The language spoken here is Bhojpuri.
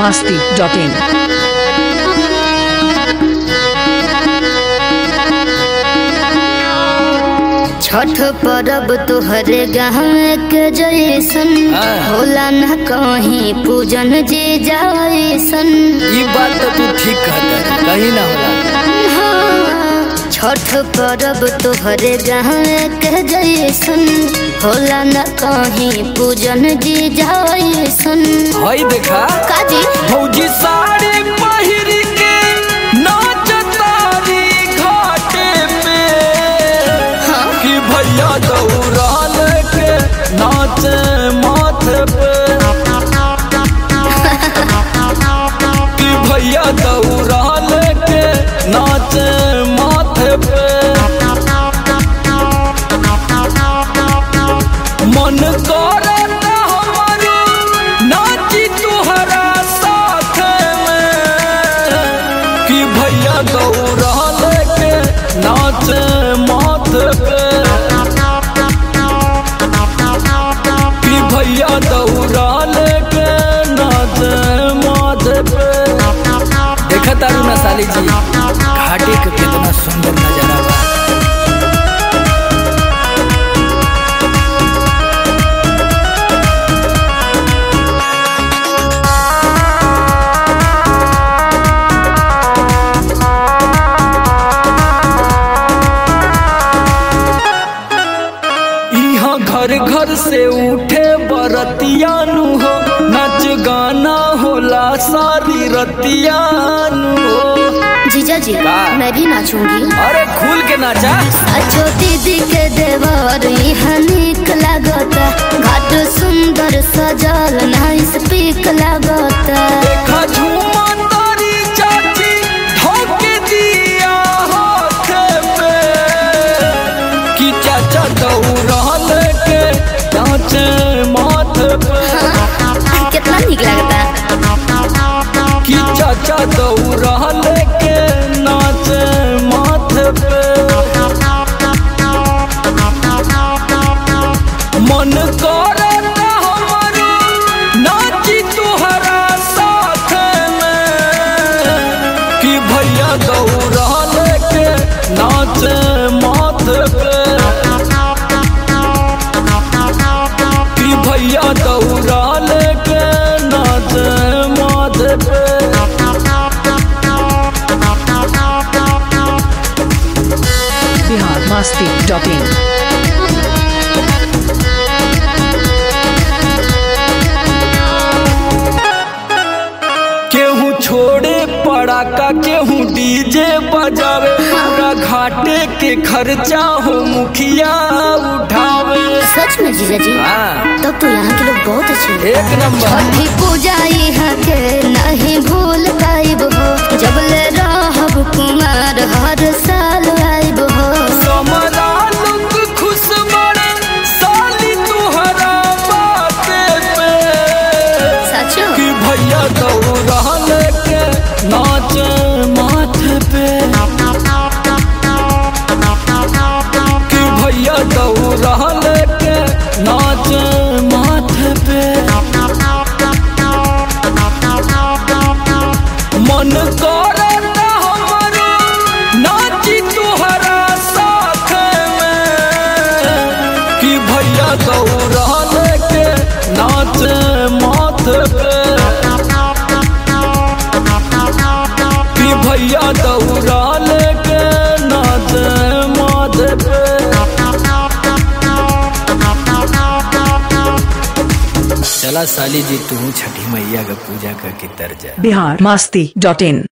masti.in. छठ परब तोहरे गाँव के जैसन होला न कहीं पूजन जे जैसन ई बात तो तू ठीक कहता है कहीं ना होला हाँ, छठ परब तोहरे गाँव के जैसन होला न कहीं पूजन जे जैसन हई देखा काजी फौजी साड़ी पहिर के नाचतारी घाटे पे हाँ। कि भैया दौड़ाल के नाचे माथे पे कि भैया दौड़ाल के नाचे माथे पे मन करत हमारो नाची तुहरा साथ में कि भैया दौड़ा लेके नाचे माथे पे कि भैया दौड़ा लेके नाचे माथे पे देखा तारू ना साली जी घाटी के कितना सुंदर नजारा बा यहाँ घर घर से उठे बरतियानु हो नाच गाना होला सारी रतियानु हो जीजा जी का? मैं भी नाचूंगी अरे खुल के नाचा अच्छो दीदी के देवर यहाँ निक लागता घाट सुंदर सजल नाइस पीक लागता देखा झूमा तारी चाची ठोके दिया हाथ पे कि चाचा दौड़ा लेके नाचे माथे पे कितना निक लागता कि चाचा दौड़ा लेके नाचे माथे पे मन करत हमारो नाची तुहरा साथ में कि भैया दौड़ा लेके नाचे माथे पे कि भैया दौड़ा लेके नाचे माथे पे Bihar masti.in. केहू छोड़े पड़ाका केहू डीजे बजावे पूरा घाटे के खर्चा हो मुखिया उठावे सच में जीजा जी हाँ, तब तो यहाँ के लोग बहुत अच्छे हैं एक नंबर छठी पूजा यहाँ के नहीं भूल पाइब हो जब ले रहब कुमार हर साल आइब हो समरा लोग खुश बड़े साली तुहरा बाते पे सचो कि भैया दौड़ा लेके नाचे माथे पे कि भैया दौड़ा लेके नाचे माथे पे मन करत हमारो नाची तुहरा साथ में कि भैया दौड़ा लेके नाचे माथे पे कि भैया दौड़ा लेके नाचे माथे पे चला साली जी तू छठी मैया का पूजा करके तर जा Bihar masti.in.